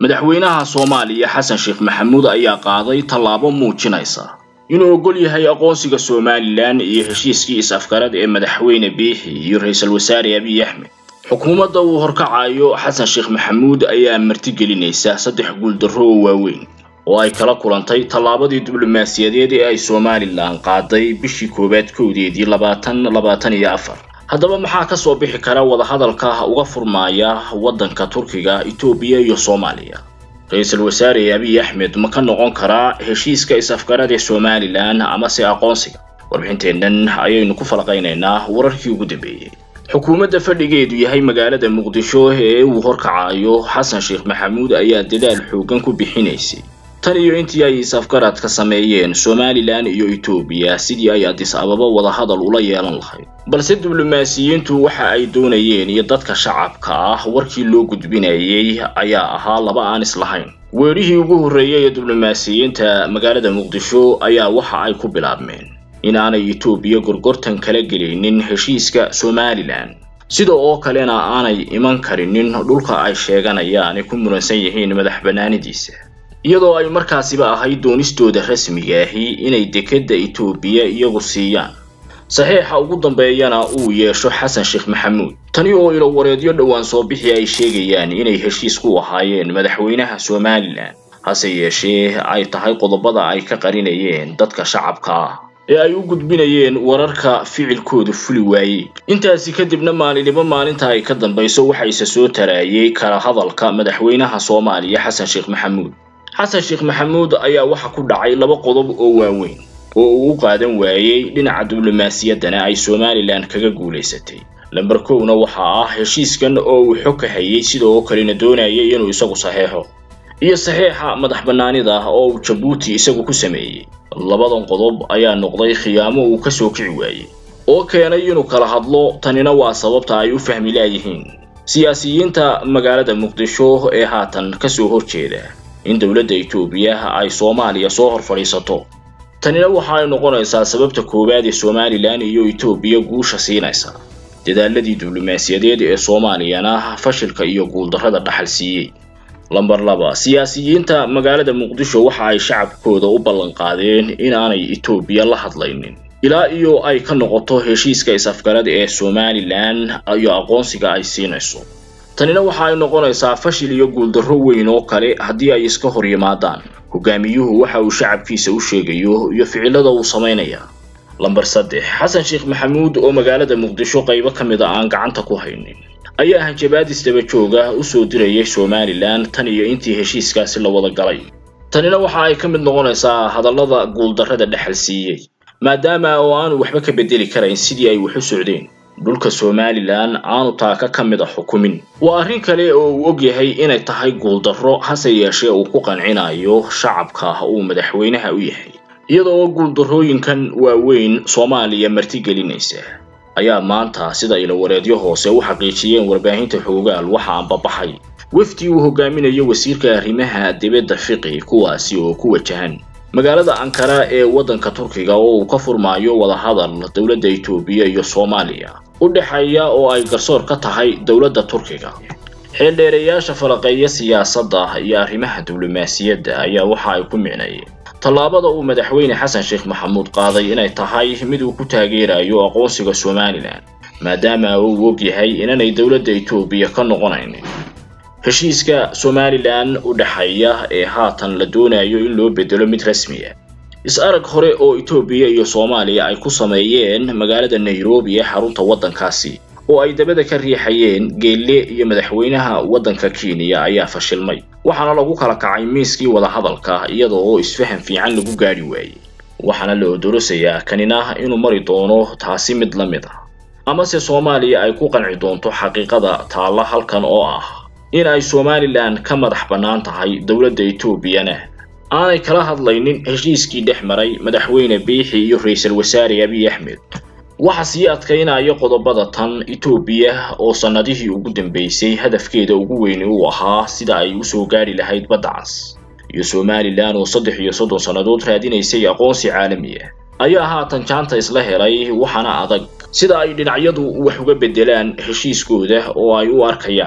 madaxweynaha soomaaliya xasan sheekh maxamuud ayaa qaaday tallaabo muujinaysa inuu oggol yahay aqoonsiga somalilan iyo heshiiskii is-afgarad ee madaxweyne biixi iyo ra-iisul wasaare abiy axmed xukuumadda uu horkacayo xasan sheekh maxamuud ayaa martigelinaysa saddex guuldarro oo waaweyn oo ay kala kulantay tallaabadii diblomaasiyadeed ee ay somalilan qaaday bishii koowaad kowdeedii labaatan labaatan iyo afar haddaba maxaa ka soo bixi kara wadahadalka uga furmaaya waddanka turkiga etoobiya iyo soomaaliya ra-iisul wasaare abiy axmed ma ka noqon karaa heshiiska is-afgarad ee somalilan amase aqoonsiga warbixinteennan ayaynu ku falaqaynaynaa wararkii ugu dambeeyey xukuumadda fadhigeedu yahay magaalada muqdisho ee uu horkacayo xasan sheekh maxamuud ayaa dadaal xooggan ku bixinaysay tan iyo intii ay is-afgarad ka sameeyeen somalilan iyo etoobiya sidii ay adis ababa wadahadal ula yeelan lahayd balse diblomaasiyiintu waxa ay doonayeen iyo dadka shacabka ah warkii loo gudbinayay ayaa ahaa laba aan islahayn weerihii ugu horreeyay ee diblomaasiyiinta magaalada muqdisho ayaa waxa ay ku bilaabmeen in aanay etoobiya gorgortan kala gelaynin heshiiska somalilan sida oo kalena aanay iman karinin dhulka ay sheeganayaan ee ku muransan yihiin madax bannaanidiisa iyadoo ay markaasiba ahayd doonistooda rasmiga ahi inay dekedda etoobiya iyagu siiyaan saxiixa ugu dambeeyana uu yeesho xasan sheekh maxamuud tani oo ilowareedyo dhowaan soo bixi ay sheegayaan inay heshiis ku ahaayeen madaxweynaha somalilan hase yeeshee ay tahay qodobada ay ka qarinayeen dadka shacabka ah ee ay u gudbinayeen wararka ficilkooda fuli waayey intaasi kadibna maalinimo maalinta ay ka dambayso waxayse soo taraayay kala hadalka madaxweynaha soomaaliya xasan sheekh maxamuud xasan sheekh maxamuud ayaa waxa ku dhacay laba qodob oo waaweyn oo uu u qaadan waayey dhinaca diblomaasiyaddana ay somalilan kaga guulaysatay lamber kowna waxaa ah heshiiskan oo uu xog ka hayay sidoo kalena doonayay inuu isagu saxeexo iyo saxeexa madax bannaanida oo uu jabuuti isagu ku sameeyey labadan qodob ayaa noqday khiyaamo uu ka soo kici waayey oo keenay inuu kala hadlo tanina waa sababta ay u fahmi laayihiin siyaasiyiinta magaalada muqdisho ee haatan kasoo horjeeda in dowladda etoobiya ay soomaaliya soo hor fadhiisato tanina waxa ay noqonaysaa sababta koowaad ee somalilan iyo etoobiya guusha siinaysa dadaaladii diblomaasiyadeed ee soomaaliyana fashilka iyo guuldarrada dhaxal siiyey lamber laba siyaasiyiinta magaalada muqdisho waxa ay shacabkooda u ballanqaadeen in aanay etoobiya la hadlaynin ilaa iyo ay ka noqoto heshiiska is-afgarad ee somalilan iyo aqoonsiga ay siinayso tanina waxa ay noqonaysaa fashil iyo guuldarro weyn oo kale haddii ay iska hor yimaadaan hogaamiyuhu waxa uu shacabkiisa u sheegayo iyo ficilada uu samaynaya lamber saddex xasan sheekh maxamuud oo magaalada muqdisho qaybo ka mid a aan gacanta ku haynin ayaa hanjabaadis daba jooga u soo dirayay somalilan tan iyo intii heshiiskaasi la wada galay tanina waxa ay ka mid noqonaysaa hadallada guuldarrada dhexal siiyey maadaama oo aanu waxba ka bedeli karayn sidii ay wax u socdeen dhulka somalilan aanu taaka ka mid a xukumin waa arrin kale oo uu og yahay inay tahay guuldarro hase yeeshee uu ku qancinayo shacabka uu madaxweynaha u yahay iyadoo guuldarrooyinkan waaweyn soomaaliya martigelinaysa ayaa maanta sida ilowareedyo hoose u xaqiijiyeen warbaahinta xoogaal waxa aanbabaxay wafdi uu hogaaminayo wasiirka arrimaha dibadda fiqi kuwaasi oo ku wajahan magaalada ankara ee waddanka turkiga oo uu ka furmaayo wadahadal dowladda etoobiya iyo soomaaliya u dhexeeya oo ay garsoor ka tahay dowladda turkiga xeeldheereyaasha falaqeeya siyaasadda iyo arrimaha diblomaasiyadda ayaa waxa ay ku micnayeen tallaabada uu madaxweyne xasan sheekh maxamuud qaaday inay tahay mid uu ku taageerayo aqoonsiga somalilan maadaama uu og yahay inaanay dowladda etoobiya ka noqonaynin heshiiska somalilan u dhexeeya ee haatan la doonayo in loo bedelo mid rasmi ah is-arag hore oo etoobiya iyo soomaaliya ay ku sameeyeen magaalada nairobi ee xarunta waddankaasi oo ay dabada ka riixayeen geelle iyo madaxweynaha waddanka kenya ayaa fashilmay waxaana lagu kala kacay miiskii wadahadalka iyada oo isfahan fiican lagu gaadhi waayey waxaana la odorosayaa kanina inuu mari doono taasi mid la mid ah amase soomaaliya ay ku qanci doonto xaqiiqada taalla halkan oo ah in ay somalilan ka madax bannaan tahay dowladda etoobiyana aanay kala hadlaynin heshiiskii dhex maray madaxweyne biixi iyo ra-iisul wasaare abiy axmed waxa sii adkaynaya qodobada tan etoobiya oo sannadihii ugu dambeysay hadafkeeda ugu weyni uu ahaa sida ay usoo gaadhi lahayd badda cas iyo somalilan oo saddex iyo soddon sannadood raadinaysay aqoonsi caalami ah ayaa haatan jaanta isla helay waxaana adag sida ay dhinacyadu wax uga beddelaan heshiiskooda oo ay u arkayaan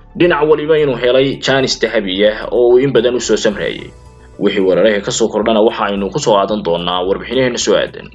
dhinac waliba inuu helay jaanis dahabi ah oo uu in badan u soo samreeyay wixii weerarahii ka soo kordhana waxa aynu ku soo qaadan doonaa warbixinaheena soo aadan